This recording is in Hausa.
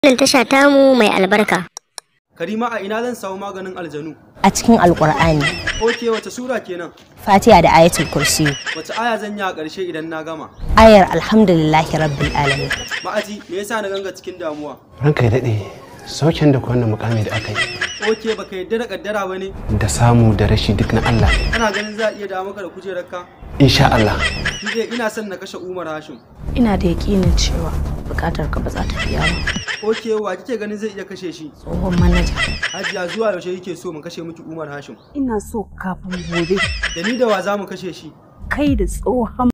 wannan tasha tamu mai albarka. Karima a ina zan samu maganin aljanu? a cikin alkur'ani Oke wace sura kenan? fatiha da ayatul kursi Wace aya zan yi a ƙarshe idan na gama? ayar alhamdulillahi rabbil alamin Ma'aji me yasa na ganga cikin damuwa? ranka ya daɗe saukin da wannan mukami da aka yi Oke baka yadda da kaddara ba ne? da samu da rashi duk na Allah ne. Kana ganin za a iya dawo maka da kujerarka? insha Allah Ni dai ina son na kashe Umar Hashim. ina da yakinin cewa bukatar ka ba za ta biya ba Oke wa kike ganin zai iya kashe shi? tsohon manaja Hajiya zuwa yaushe yake so mu kashe miki Umar Hashim? ina so kafin gobe Da ni da wa za mu kashe shi? kai da tsohon